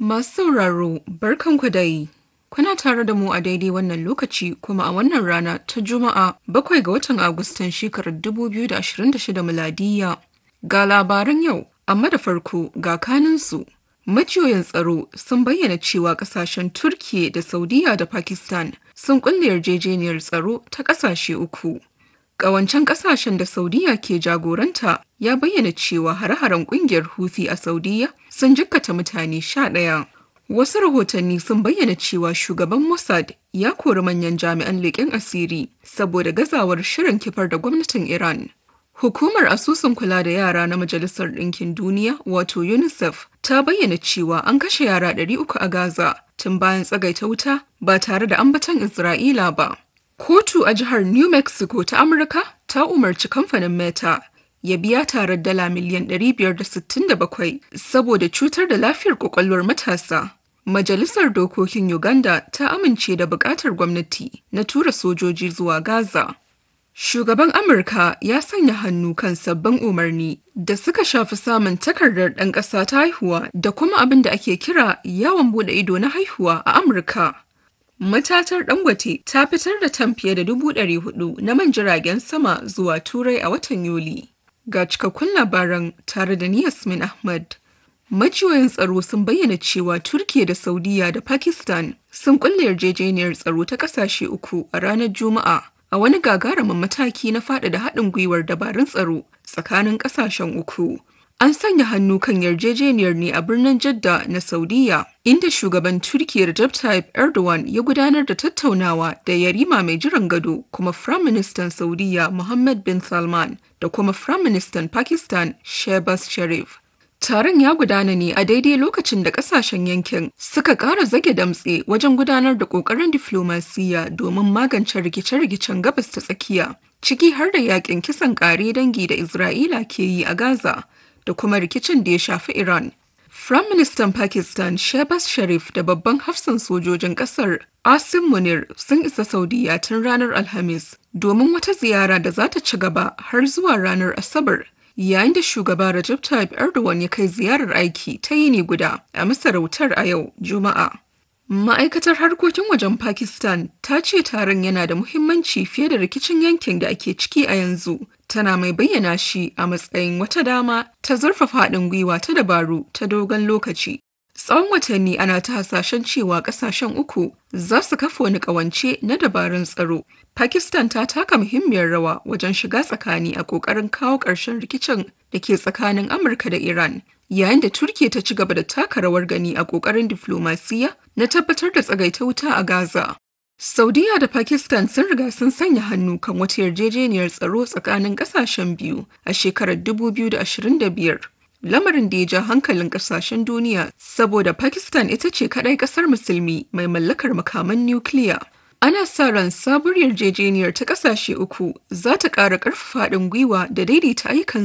Masu sauraro barkanku dai. Kuna tare da mu a daidai wannan lokaci kuma a wannan rana ta Juma'a bakwai ga watan Agustan shekarar 2026 miladiya. Ga labaran yau, amma da farko ga kaninsu. Majiyoyin tsaro sun bayyana cewa kasashen Turkiye da Saudiya da Pakistan sun kulle yarjejeniyar tsaro ta kasashe uku. Ƙawancen kasashen da Saudiya ke jagoranta ya bayyana cewa hare-haren ƙungiyar Houthi a Saudiya sun jikkata mutane sha ɗaya. Wasu rahotanni sun bayyana cewa shugaban Mossad ya kori manyan jami'an leƙen asiri saboda gazawar shirin kifar da gwamnatin Iran. Hukumar asusun kula da yara na Majalisar Ɗinkin Duniya wato UNICEF ta bayyana cewa an kashe yara 300 a Gaza tun bayan tsagaita wuta ba tare da ambaton Isra'ila ba. Kotu a jihar New Mexico ta Amurka ta umarci kamfanin Meta ya biya tarar dala miliyan 567 saboda cutar da lafiyar kwakwalwar matasa. Majalisar Dokokin Uganda ta amince da bukatar gwamnati na tura sojoji zuwa Gaza. Shugaban Amurka ya sanya hannu kan sabbin umarni da suka shafi samun takardar ɗan ƙasa ta haihuwa da kuma abin da ake kira yawon buɗe ido na haihuwa a Amurka. Matatar Dangote ta fitar da tan fiye da dubu ɗari hudu na man jiragen sama zuwa Turai a watan Yuli. Ga cikakkun labaran tare da ni Yasmin Ahmad. Majiyoyin tsaro sun bayyana cewa Turkiya da Saudiya da Pakistan sun kulle yarjejeniyar tsaro ta ƙasashe uku a ranar Juma'a a wani gagarumin mataki na faɗaɗa haɗin gwiwar dabarun tsaro tsakanin ƙasashen uku. An sanya hannu kan yarjejeniyar ne a birnin Jadda na Saudiya, inda shugaban Turkiyya Recep Tayyip Erdogan ya gudanar da tattaunawa da yarima mai jiran gado kuma Firaministan Saudiya Mohammed bin Salman da kuma Firaministan Pakistan Shehbaz Sharif. Taron ya gudana ne a daidai lokacin da kasashen yankin suka ƙara zage damtse wajen gudanar da ƙoƙarin diflomasiyya domin magance rikice-rikicen gabas ta tsakiya, ciki har da yakin kisan ƙare dangi da Isra'ila ke yi a Gaza. da kuma rikicin da ya shafi Iran. Firayim Ministan Pakistan Shehbaz Sharif da babban hafsan sojojin kasar Asim Munir sun isa Saudiya tun ranar Alhamis domin wata ziyara da za ta ci gaba har zuwa ranar Asabar. Yayin da shugaba Recep Tayyip Erdogan ya kai ziyarar aiki ta yini guda a masarautar a yau Juma'a. Ma'aikatar harkokin wajen Pakistan ta ce taron yana da muhimmanci fiye da rikicin yankin da ake ciki a yanzu, tana mai bayyana shi a matsayin wata dama ta zurfafa haɗin gwiwa ta dabaru ta dogon lokaci. Tsawon watanni ana ta hasashen cewa ƙasashen uku za su kafa wani ƙawance na dabarun tsaro. Pakistan ta taka muhimmiyar rawa wajen shiga tsakani a ƙoƙarin kawo ƙarshen rikicin da ke tsakanin Amurka da Iran. yayin da Turkiya ta ci gaba da taka rawar gani a ƙoƙarin diflomasiyya na tabbatar da tsagaita wuta a Gaza. Saudiya da Pakistan sun riga sun sanya hannu kan wata yarjejeniyar tsaro tsakanin ƙasashen biyu a shekarar 2025. Lamarin da ya ja hankalin ƙasashen duniya saboda Pakistan ita ce kaɗai ƙasar musulmi mai mallakar makaman nukiliya. Ana sa ran sabuwar yarjejeniyar ta ƙasashe uku za ta ƙara ƙarfafa haɗin gwiwa da daidaita ayyukan